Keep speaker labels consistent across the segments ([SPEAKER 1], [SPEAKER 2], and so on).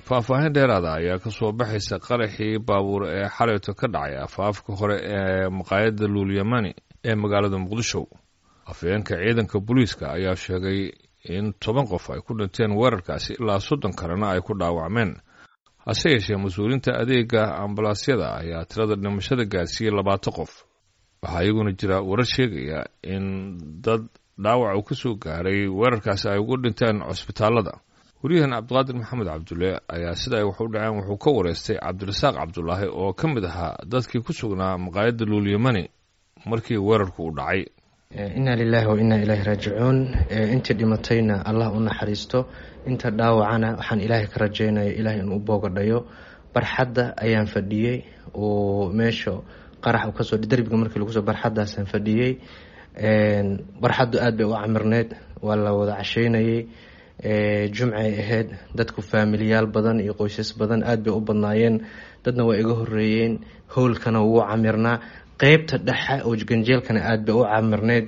[SPEAKER 1] faahfaahin dheeraada ayaa ka soo baxaysa qaraxii baabuur ee xalayto ka dhacay afaafka hore ee maqaayadda luulyamani ee magaalada muqdisho afhayeenka ciidanka booliiska ayaa sheegay in toban qof ay ku dhinteen weerarkaasi ilaa soddon kalena ay ku dhaawacmeen hase yeeshee mas-uuliinta adeega ambalaasyada ayaa tirada dhimashada gaarsiiyey labaatan qof waxaa iyaguna jira warar sheegaya in dad dhaawac uu ka soo gaaray weerarkaasi ay ugu dhinteen cusbitaallada waryahan cabdiqaadir maxamed cabdulle ayaa sida ay wax u dhaceen wuxuu ka wareystay cabdirasaaq cabdulaahi oo ka mid ahaa dadkii ku sugnaa maqaayadda luulyamani markii weerarku u dhacay
[SPEAKER 2] inna lilaahi wa innaa ilaahi raajicuun intii dhimatayna allah u naxariisto inta dhaawacana waxaan ilaahay ka rajaynaya ilaahay inuu boogadhayo barxadda ayaan fadhiyey oo meesha qarax u kasoo derbiga markii lagu soo barxaddaasaan fadhiyey barxaddu aada bay u camirneyd waa la wada casheynayey jumcay ahayd dadku faamiliyaal badan iyo qoysas badan aada bay u badnaayeen dadna waa iga horeeyeen howlkana wuu camirnaa qeybta dhexe oo ganjeelkana aada bay u camirneyd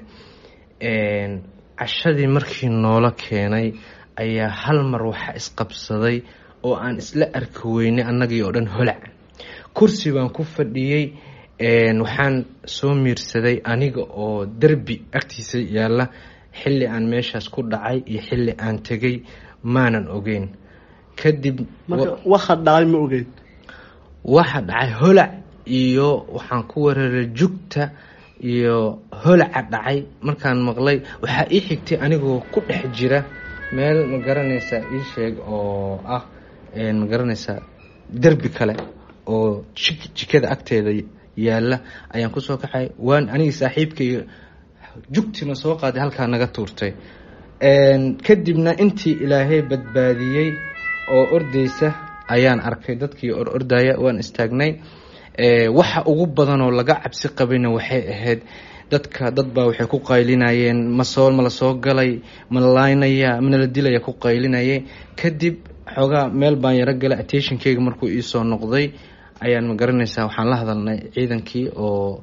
[SPEAKER 2] cashadii markii noola keenay ayaa hal mar waxa isqabsaday oo aan isla arki weynay annagii oo dhan holac kursi baan ku fadhiyey waxaan soo miirsaday aniga oo derbi agtiisa yaalla xilli aan meeshaas ku dhacay iyo xilli aan tegay maanan ogeyn kadib
[SPEAKER 3] waxa dhacay ma ogeyn
[SPEAKER 2] waxa dhacay holac iyo waxaan ku weeraray jugta iyo holaca dhacay markaan maqlay waxaa ii xigtay anigoo ku dhex jira meel ma garanaysaa ii sheeg oo ah ma garanaysaa derbi kale oo jikada agteeda yaalla ayaan kusoo kaxay waan anigii saaxiibkaiyo jugtina soo qaaday halkaa naga tuurtay kadibna intii ilaahay badbaadiyey oo ordaysa ayaan arkay dadkii or ordaya waan istaagnay waxa ugu badanoo laga cabsi qabayna waxay ahayd dadka dad baa waxay ku qaylinayeen masoo mala soo galay mala laynaya manala dilaya ku qaylinayay kadib xoogaa meel baan yaro galay attentionkeyga markuu iisoo noqday ayaan ma garanaysaa waxaan la hadalnay ciidankii oo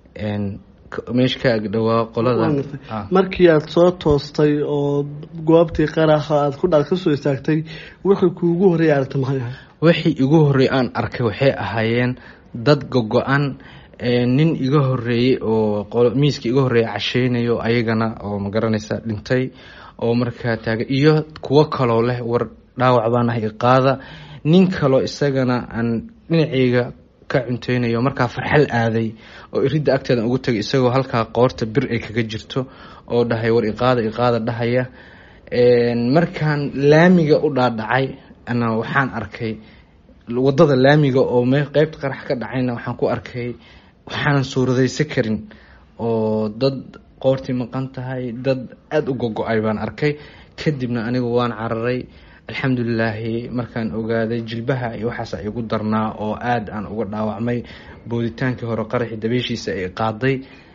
[SPEAKER 2] meesha ka agdhowaa qolada
[SPEAKER 3] markii aada soo toostay oo goobtii qaraxa aada ku dha kasoo istaagtay wixii kuugu horreeya aragta maxay ahay
[SPEAKER 2] wixii igu horreeyay aan arkay waxay ahaayeen dad gogo-an nin iga horeeyey oo miiska iga horreeya casheynayo ayagana oo ma garanaysa dhintay oo markaa taaga iyo kuwo kaloo leh war dhaawac baan ahay iqaada nin kaloo isagana aan dhinaceyga ka cunteynayo markaa farxal aaday oo iridda agteedan ugu tagay isagoo halkaa qoorta bir ay kaga jirto oo dhahay war iqaada iqaada dhahaya markaan laamiga u dhaadhacay ana waxaan arkay wadada laamiga oo me qeybta qarax ka dhacayna waxaan ku arkay waxaanan suuradaysa karin oo dad qoortii maqan tahay dad aada u gogo-ay baan arkay kadibna anigu waan cararay alxamdulilaahi markaan ogaaday jilbaha iyo waxaas igu darnaa oo aada aan uga dhaawacmay booditaankii hore qaraxii dabeeshiisa ay qaaday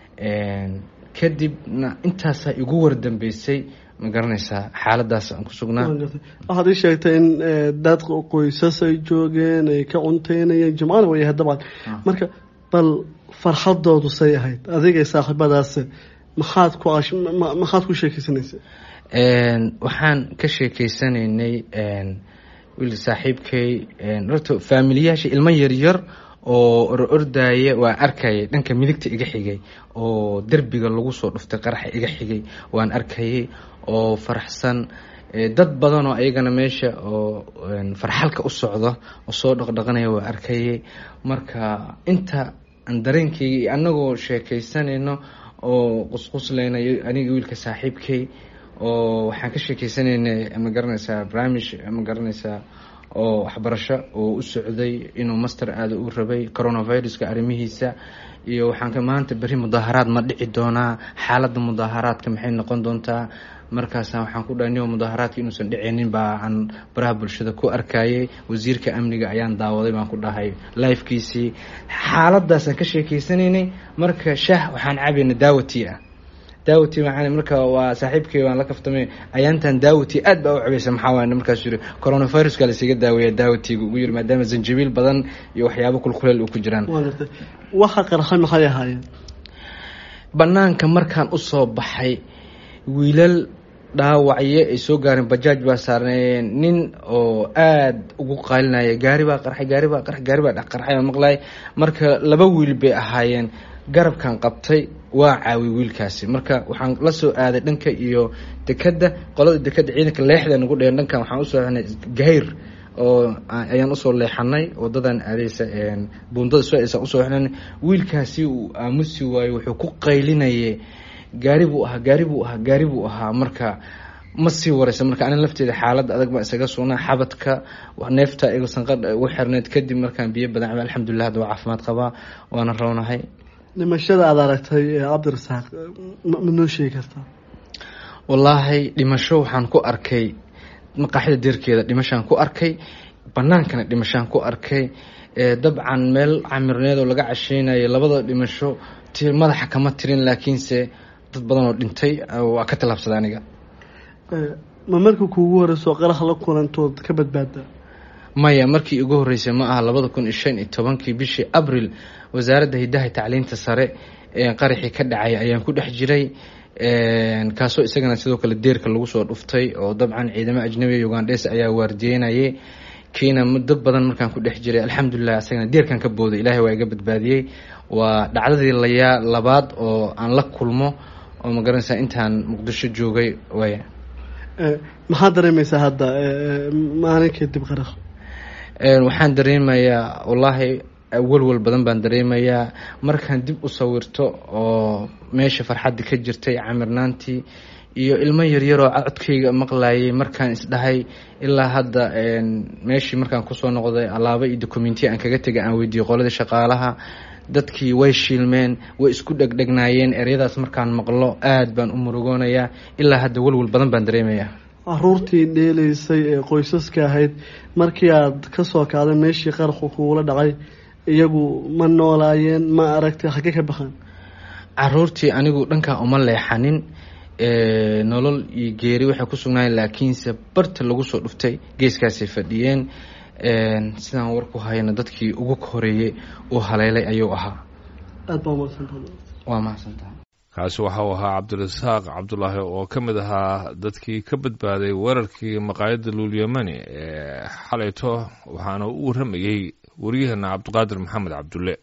[SPEAKER 2] kadibna intaasaa igu wardambeysay ma garanaysaa xaaladaas aan ku sugnaa
[SPEAKER 3] waxaad ii sheegtay in dad qoysas ay joogeen ay ka cunteynayeen jimcana way ahayd dabcan marka bal farxadoodu say ahayd adigay saaxiibadaas maxaad ku maxaad ku sheekeysanaysa
[SPEAKER 2] waxaan ka sheekeysanaynay wiil saaxiibkay horta faamiliyaasha ilmo yaryar oo or ordaya waa arkayay dhanka midigta iga xigay oo derbiga lagu soo dhuftay qaraxa iga xigay waan arkayay oo faraxsan dad badan oo ayagana meesha oo farxalka u socda oo soo dhaqdhaqanaya waa arkayay marka inta aan dareenkayga iyo annagoo sheekeysanayno oo qusqusleynayo aniga wiilka saaxiibkay oo waxaan ka sheekeysanaynay ma garanaysaa barnaamij ma garanaysaa oo waxbarasho oo u socday inuu master aada u rabay coronaviruska arrimihiisa iyo waxaan maanta berri mudaaharaad ma dhici doonaa xaaladda mudaaharaadka maxay noqon doontaa markaasa waxaan ku dhahay nio mudaaharaadka inuusan dhicinin baa aan baraha bulshada ku arkayay wasiirka amniga ayaan daawaday baan ku dhahay lifekiisii xaaladaasaan ka sheekeysanaynay marka shaah waxaan cabayna daawati ah daawati maxaa marka waa saaxiibkay waan la kaftamay ayaantan daawati aad baa u cabaysa maxaa waay markaas yiri coronaviruska la isaga daaweeya daawatiga ugu yiri maadaama zanjabiil badan iyo waxyaabo kulkuleel u ku jiraan
[SPEAKER 3] waxa qarxay maxay ahaayeen
[SPEAKER 2] banaanka markaan usoo baxay wiilal dhaawacyo ay soo gaareen bajaaj baa saarneeyeen nin oo aada ugu qaylinaya gaari baa qarxay gaari baa qarxay gaari baa dhex qarxay oo maqlay marka laba wiil bay ahaayeen garabkan qabtay waa caawi wiilkaasi marka waxaan la soo aaday dhanka iyo dekadda qolada dekadda ciidanka leexda nagu dheen dhankan waxaan usoo xinay gahayr oo ayaan usoo leexanay wadadan aadeysa buundada soo aysan usoo xinay wiilkaasi uu aamusi waayo wuxuu ku qaylinayay gaari buu ahaa gaari buu ahaa gaari buu ahaa marka ma sii wareysa marka anin lafteeda xaaladda adag baan isaga sugnaa xabadka neefta iga sanqadha ugu xirneyd kadib markaan biyo badan caba alxamdulilah hadda waa caafimaad qabaa waana rownahay
[SPEAKER 3] dhimashada aada aragtay cabdirasaaq ma noo sheegi kartaa
[SPEAKER 2] wallaahi dhimasho waxaan ku arkay maqaaxida deerkeeda dhimashaan ku arkay banaankana dhimashaan ku arkay dabcan meel camirneed oo laga casheynayo labada dhimasho madaxa kama tirin laakiinse dad badan oo dhintay waa ka tallaabsada aniga
[SPEAKER 3] ma markii kuugu horeyso qarax la kulantood ka badbaada
[SPEAKER 2] maya markii ugu horeysay ma aha labada kun iyo shan iyo tobankii bishii abril wasaaradda hidaha tacliinta sare qaraxii ka dhacay ayaan ku dhex jiray kaasoo isagana sidoo kale deerka lagu soo dhuftay oo dabcan ciidamo ajnabiga ugandhes ayaa waardiyeynayay kiina dad badan markaan ku dhex jiray alxamdulilah isagana deerkan ka booday ilaahay waa iga badbaadiyey waa dhacdadii layaa labaad oo aan la kulmo oo ma garanaysaa intaan muqdisho joogay waaya
[SPEAKER 3] maxaad dareemaysaa hadda maalin kadib qarax
[SPEAKER 2] waxaan dareemayaa wallaahi walwal badan baan dareemayaa markaan dib u sawirto oo meesha farxadda ka jirtay camirnaantii iyo ilmo yaryaroo codkayga maqlayay markaan isdhahay ilaa hadda meeshii markaan kusoo noqday alaabo iyo documentiya aan kaga tegay aan weydiiyey qoladii shaqaalaha dadkii way shiilmeen way isku dhegdhegnaayeen eryadaas markaan maqlo aada baan u murugoonayaa ilaa hadda walwal badan baan dareemayaa
[SPEAKER 3] caruurtii dheeleysay ee qoysaska ahayd markii aad kasoo kacday meeshii qarxu kuula dhacay iyagu ma noolaayeen ma aragtay xagge ka baxaan
[SPEAKER 2] caruurtii anigu dhankaa uma leexanin nolol iyo geeri waxay ku sugnaayeen laakiinse barta lagu soo dhuftay geeskaasay fadhiyeen sidaan war ku hayana dadkii ugu horeeyey uu haleelay ayuu ahaa
[SPEAKER 3] aada baa umadsanta
[SPEAKER 2] waa mahadsantaha
[SPEAKER 1] kaasi waxa uu ahaa cabdirasaaq cabdulaahi oo ka mid ahaa dadkii ka badbaaday weerarkii maqaayadda luulyamani ee xalayto waxaana u warramayey waryaheena cabdiqaadir maxamed cabdulle